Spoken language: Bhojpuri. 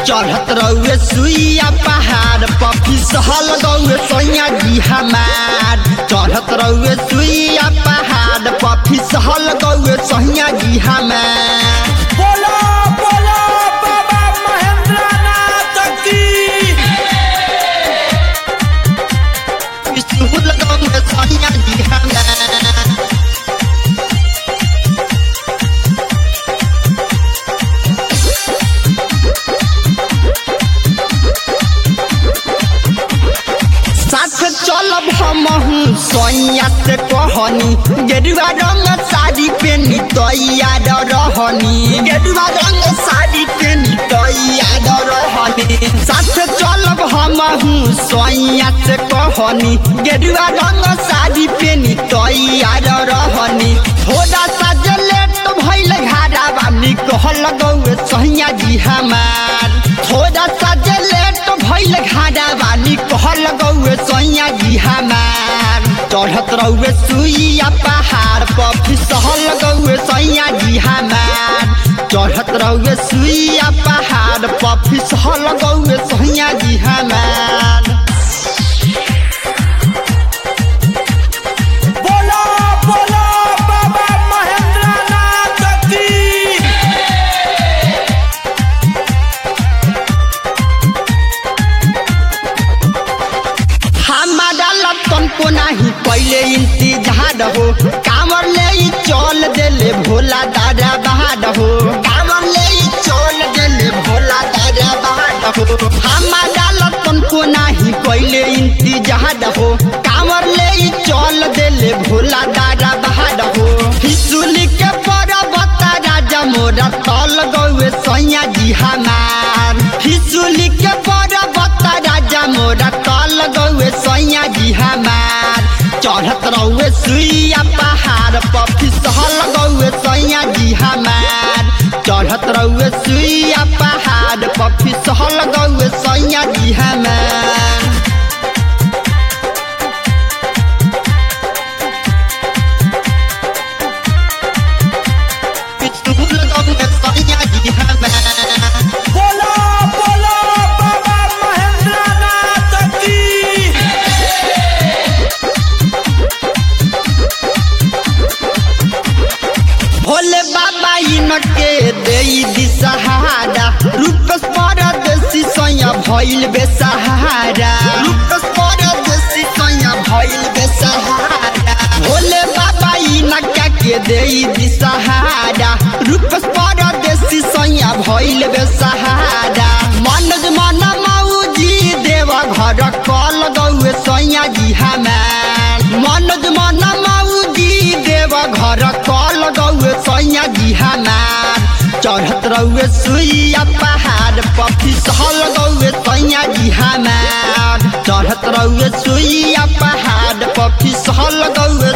चढ़त रहुए सुइया पहाड़ पफी सहल गौए सैया जी हमार चढ़त रहुए सुइया पहाड़ पफी सहल गौए सैया जी हमार बोलो बोलो बाबा महेंद्र नाथ की सुहल गौए सैया जी हमार साथ चलब हमहू सैया से कहनी गेरुआ रंग साड़ी पेनी तैयार रहनी गेरुआ रंग साड़ी पेनी तैयार रहनी साथ चलब हमहू सैया से कहनी गेरुआ रंग साड़ी पेनी तैयार रहनी थोड़ा सा जे लेट भइल घारा बानी कहल गौए सैया जी हमार थोड़ा सा जे लेट भइल घारा बानी कहल गौए सैया जी हमार चढ़त रहुए सुइया पहाड़ पर फिसहल गौए सैया जी हमार चढ़त रहुए सुइया पहाड़ पर फिसहल गौए सैया जी हमार बोलो बोलो बाबा महेंद्र नाथ की हमारा लतन को नहीं पहले इंतजार हो कामर ले ई चल देले भोला दादा बहाद हो कामर ले ई चल देले भोला दादा बहाद हो हमारा लतन को नहीं पहले इंतजार हो कामर ले ई चल देले भोला दादा बहाद हो हिसुली के पर्वत राजा मोरा तल गौए सैया जी हमार हिसुली के पर्वत राजा मोरा तल गौए सैया जी हमार चढ़त रहुए सुइया पहाड़ पर फिसहल गौए सैया जी हमार चढ़त रहुए सुइया पहाड़ पर फिसहल गौए सैया जी हमार फिसहल गौए सैया जी हमार बोलो बोलो बाबा महेंद्र नाथ की भोले बाबा इनके देई दिसहारा रूप परदेसी सैया भइल बेसहारा रूप परदेसी सैया भइल बेसहारा भोले बाबा इनका के देई दिसहारा रूप परदेसी सैया भइल बेसहारा मनज मन मौजी देव घर कल गौए सैया जी हमार मनज मन मौजी देव घर कल गौए सैया जी हमार चढ़त रहुए सुइया पहाड़ पर फिसहल गौए सैया जी हमार चढ़त रहुए सुइया पहाड़ पर फिसहल गौए